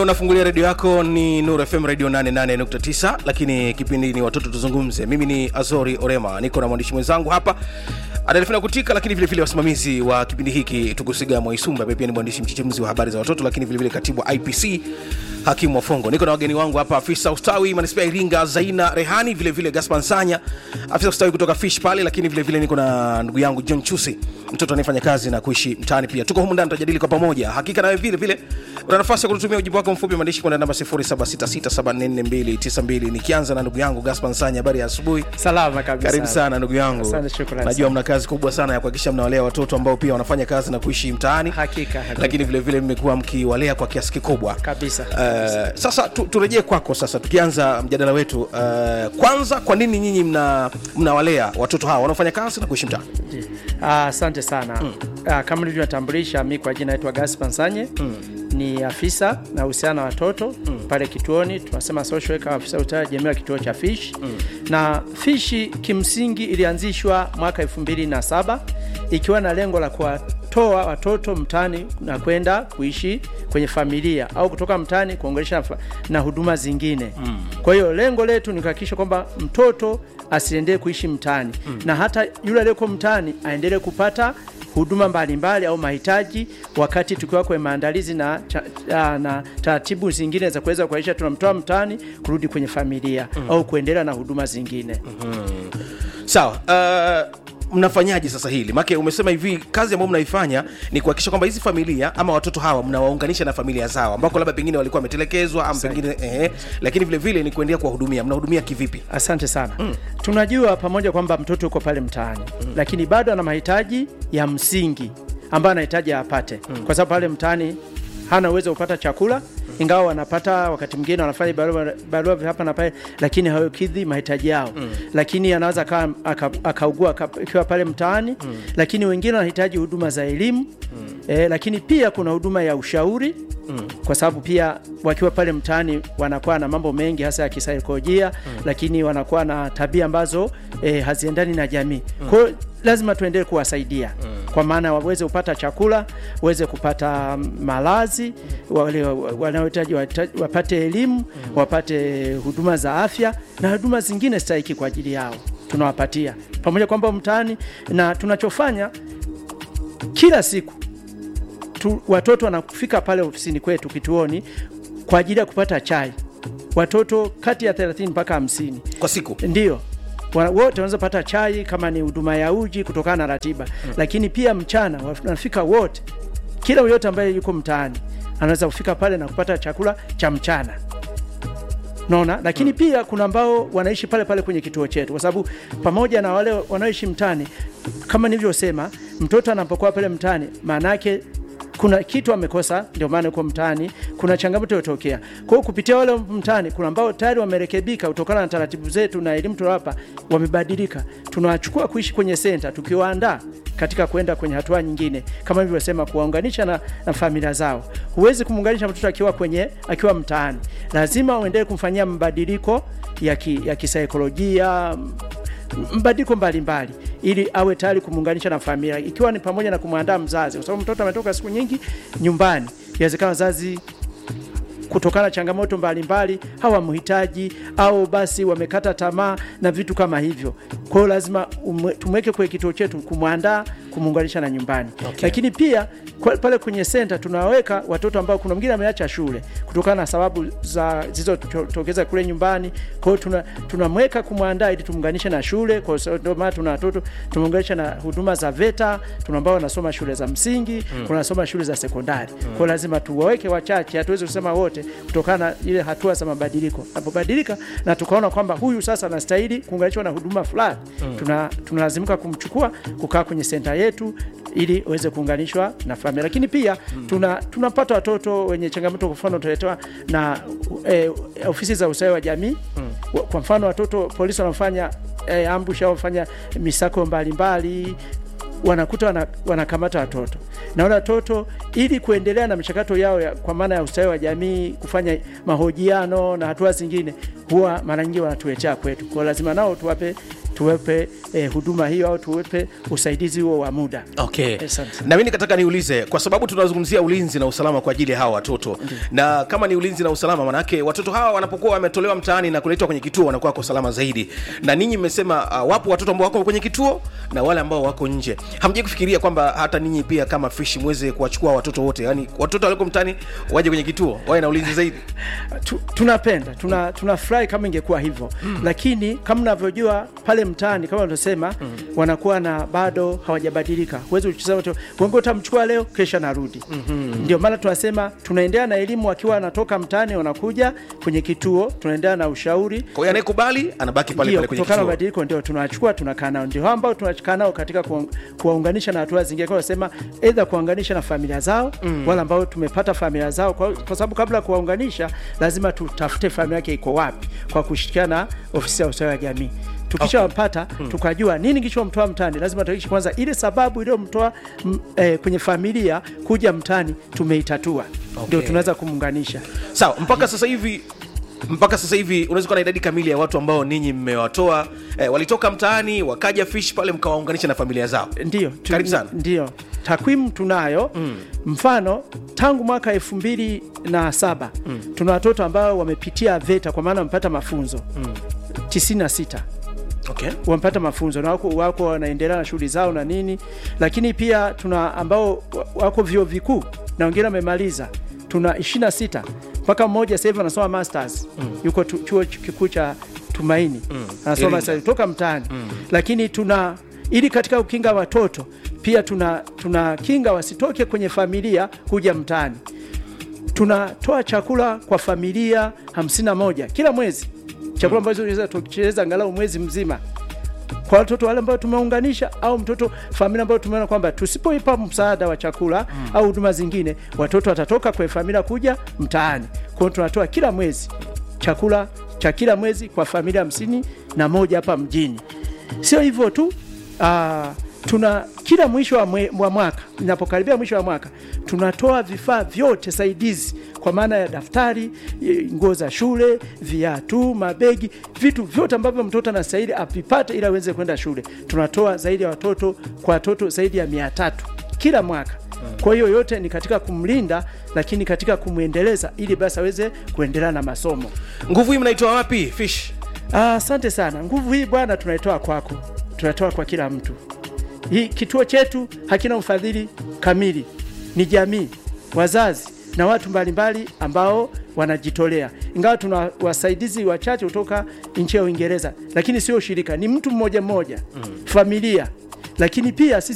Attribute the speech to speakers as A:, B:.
A: unafungulia redio yako ni Nuru FM radio 88.9 lakini kipindi ni watoto tuzungumze mimi ni azori orema niko na mwandishi mwenzangu hapa anaelefina kutika lakini vile vile wasimamizi wa kipindi hiki tukusiga mwaisumba ambaye pia ni mwandishi mchechemuzi wa habari za watoto lakini vile vile katibu wa ipc hakimu wafongo niko na wageni wangu hapa afisa ustawi manispaa ya iringa zaina rehani vile vile gaspar nsanya afisa ustawi kutoka fish pale lakini vile vile niko na ndugu yangu john chusi mtoto anayefanya kazi na kuishi mtaani pia tuko humu ndani tutajadili kwa pamoja hakika nawe vile vile una nafasi ya kututumia ujumbe wako mfupi wa maandishi kwenda namba 0766744292 nikianza na ndugu yangu gaspar nsanya habari ya asubuhi
B: salama kabisa
A: karibu sana ndugu yangu
B: Asante, shukrani
A: najua
B: sana.
A: mna kazi kubwa sana ya kuhakikisha mnawalea watoto ambao pia wanafanya kazi na kuishi mtaani
B: Hakika, hakika.
A: lakini vile vile mmekuwa mkiwalea kwa kiasi kikubwa
B: kabisa
A: Uh, sasa tu, turejee kwako sasa tukianza mjadala wetu uh, kwanza kwa nini nyinyi mna mnawalea watoto hawa wanaofanya kazi na kuishi mtaani
B: Ah, asante sana mm. kama nilivyotambulisha mi kwa jina naitwa Gaspar Nsanye mm. ni afisa na uhusiano na watoto mm. pale kituoni tunasema social worker afisa ustawi jamii wa kituo cha fish mm. na fishi kimsingi ilianzishwa mwaka 2007 ikiwa na lengo la kuwatoa watoto mtaani na kwenda kuishi kwenye familia au kutoka mtaani kuongelesha na, fa- na huduma zingine mm. kwa hiyo lengo letu ni kuhakikisha kwamba mtoto asiendelee kuishi mtaani mm. na hata yule aliyeko mtaani aendelee kupata huduma mbalimbali au mahitaji wakati tukiwa kwenye maandalizi na, cha, ah, na taratibu zingine za kuweza kuaisha tunamtoa mtaani kurudi kwenye familia mm. au kuendelea na huduma zingine mm.
A: sawa uh, mnafanyaje sasa hili make umesema hivi kazi ambayo mnaifanya ni kuhakikisha kwamba hizi familia ama watoto hawa mnawaunganisha na familia zao ambako labda pengine walikuwa wametelekezwa ama pengine eh, lakini vile vile ni kuendelea kuwahudumia mnahudumia kivipi
B: asante sana mm. tunajua pamoja kwamba mtoto yuko pale mtaani mm. lakini bado ana mahitaji ya msingi ambayo anahitaji apate mm. kwa sababu pale mtaani hana uwezo wa kupata chakula ingawa wanapata wakati mwingine wanafanya barua, barua hapa na pale lakini hawakidhi mahitaji yao mm. lakini anaweza akawa- aka- akaugua aka- akiwa pale mtaani mm. lakini wengine wanahitaji huduma za elimu mm. e, lakini pia kuna huduma ya ushauri mm. kwa sababu pia wakiwa pale mtaani wanakuwa na mambo mengi hasa ya kisaikolojia mm. lakini wanakuwa na tabia ambazo e, haziendani na jamii mm. kwa hiyo lazima tuendelee kuwasaidia mm. kwa maana waweze kupata chakula waweze kupata malazi wale wanaohitaji wahitaji- wapate elimu mm. wapate huduma za afya na huduma zingine stahiki kwa ajili yao tunawapatia pamoja kwamba mtaani na tunachofanya kila siku tu, watoto wanafika pale ofisini kwetu kituoni kwa ajili ya kupata chai watoto kati ya 30 mpaka 50
A: kwa siku
B: ndio Wa- wote wanaweza pata chai kama ni huduma ya uji kutokana na ratiba mm. lakini pia mchana wanafika wote kila yoyote ambaye yuko mtaani anaweza kufika pale na kupata chakula cha mchana naona lakini mm. pia kuna ambao wanaishi pale pale kwenye kituo chetu kwa sababu pamoja na wale wanaoishi mtaani kama nilivyosema mtoto anapokuwa pale mtaani maana yake kuna kitu amekosa ndio maana yuko mtaani kuna changamoto iliyotokea kwa hiyo kupitia wale mtaani kuna ambao tayari wamerekebika kutokana na taratibu zetu na elimu tunawapa wamebadilika tunawachukua kuishi kwenye senta tukiwaandaa katika kwenda kwenye hatua nyingine kama nilivyosema kuwaunganisha na, na familia zao huwezi kumuunganisha mtoto akiwa kwenye akiwa mtaani lazima uendelee kumfanyia mabadiliko ya, ki, ya kisaikolojia mbadiliko mbalimbali ili awe tayari kumuunganisha na familia ikiwa ni pamoja na kumwandaa mzazi kwa sababu mtoto ametoka siku nyingi nyumbani inawezekana wazazi kutokana na changamoto mbalimbali hawamhitaji au basi wamekata tamaa na vitu kama hivyo kwa hiyo lazima umwe- tumweke kwenye kituo chetu kumwandaa kumuunganisha na nyumbani okay. lakini pia kwa- pale kwenye senta tunaweka watoto ambao kuna mwingine ameacha shule kutokana na sababu za zilizotokeza kule nyumbani kwa hiyo tuna- tunamweka kumwandaa ili tumuunganishe na shule kwa sababu ndio maana tuna watoto tumeunganisha na huduma za VETA tuna ambao wanasoma shule za msingi mm. wanasoma shule za sekondari mm. kwa hiyo lazima tuwaweke wachache hatuwezi kusema wote kutokana na ile hatua za mabadiliko napobadilika na tukaona kwamba huyu sasa anastahili kuunganishwa na huduma fulani mm. tuna tunalazimika kumchukua kukaa kwenye senta yetu ili aweze kuunganishwa na familia lakini pia mm. tuna tunapata watoto wenye changamoto kwa mfano tunaletewa na eh, ofisi za ustawi wa jamii mm. kwa mfano watoto polisi wanafanya eh, ambush au wanafanya misako mbalimbali wanakuta wana, wanakamata watoto na wale watoto ili kuendelea na michakato yao ya, kwa maana ya ustawi wa jamii kufanya mahojiano na hatua zingine huwa mara nyingi wanatuletea kwetu kwao lazima nao tuwape tuwepe eh, huduma hiyo au tuwepe usaidizi huo wa muda.
A: okay
B: Asante.
A: na mi nikataka niulize kwa sababu tunazungumzia ulinzi na usalama kwa ajili ya hawa watoto na kama ni ulinzi na usalama manake watoto hawa wanapokuwa wametolewa mtaani na kuletwa kwenye kituo wanakuwa wako salama zaidi na ninyi mmesema uh, wapo watoto ambao wako kwenye kituo na wale ambao wako nje hamjai kufikiria kwamba hata ninyi pia kama fishi mweze kuwachukua watoto wote yani watoto walioko mtaani waje kwenye kituo wawe na ulinzi zaidi
B: tu, tunapenda tuna tunafurahi kama ingekuwa hivyo mm. lakini kama unavyojua pale mtaani kama unasema mm. wanakuwa na bado hawajabadilika huwezi kusema tu wengi utamchukua leo kesha narudi mm-hmm. ndio maana tunasema tunaendelea na elimu wakiwa wanatoka mtaani wanakuja kwenye kituo tunaendelea na ushauri
A: kwa hiyo anayekubali anabaki pale
B: ndio
A: pale kwenye
B: kutokana na
A: kituo
B: mabadiliko ndio tunawachukua tunakaa nao ndio hao ambao tunakaa nao katika kuwa- kuwaunganisha na hatua zingine kwa nasema aidha kuwaunganisha na familia zao mm. wale ambao tumepata familia zao kwa, kwa sababu kabla ya kuwaunganisha lazima tutafute familia yake iko wapi kwa kushirikiana na ofisi ya ustawi wa jamii tukishawapata okay. tukajua nini kilichomtoa mtaani lazima tuhakikishe kwanza ile sababu iliyomtoa m- eh, kwenye familia kuja mtaani tumeitatua ndio
A: Okay.
B: tunaweza kumuunganisha
A: sawa mpaka sasa hivi mpaka sasa hivi unaweza kuwa na idadi kamili ya watu ambao ninyi mmewatoa eh, walitoka mtaani wakaja fish pale mkawaunganisha na familia zao
B: ndio tu-
A: Karibu sana.
B: ndio takwimu tunayo mm. mfano tangu mwaka elfu mbili na saba mm. tuna watoto ambao wamepitia VETA kwa maana wamepata mafunzo mm. 96
A: okay.
B: wamepata mafunzo na wako, wako wanaendelea na shughuli zao na nini, lakini pia tuna ambao wa- wako vyuo vikuu na wengine wamemaliza, tuna 26 mpaka mmoja sasa hivi anasoma masters mm. yuko tu, chuo kikuu cha Tumaini mm. anasoma
A: Iringa.
B: masters kutoka mtaani mm. lakini tuna ili katika kukinga watoto pia tuna, tuna kinga wasitoke kwenye familia kuja mtaani tunatoa chakula kwa familia 51 kila mwezi chakula ambacho tunaweza tukicheza angalau mwezi mzima kwa watoto wale ambao tumeunganisha au mtoto familia ambayo tumeona kwamba tusipoipa msaada wa chakula mm. au huduma zingine watoto watatoka kwenye familia kuja mtaani kwa hiyo tunatoa kila mwezi chakula cha kila mwezi kwa familia hamsini na moja hapa mjini sio hivyo tu uh, tuna kila mwisho wa, mwe, wa mwaka inapokaribia mwisho wa mwaka tunatoa vifaa vyote saidizi kwa maana ya daftari e, nguo za shule viatu mabegi vitu vyote ambavyo mtoto anastahili avipate ili aweze kwenda shule tunatoa zaidi ya watoto kwa watoto zaidi ya mia tatu kila mwaka kwa hiyo yote ni katika kumlinda lakini katika kumwendeleza ili basi aweze kuendelea na masomo
A: nguvu hii mnaitoa wapi fish
B: Ah, Asante sana. Nguvu hii bwana, tunaitoa kwako, tunatoa kwa kila mtu. Hii kituo chetu hakina ufadhili kamili, ni jamii, wazazi na watu mbalimbali ambao wanajitolea, ingawa tuna wasaidizi wachache kutoka nchi ya Uingereza, lakini sio shirika, ni mtu mmoja mmoja, familia, lakini pia sisi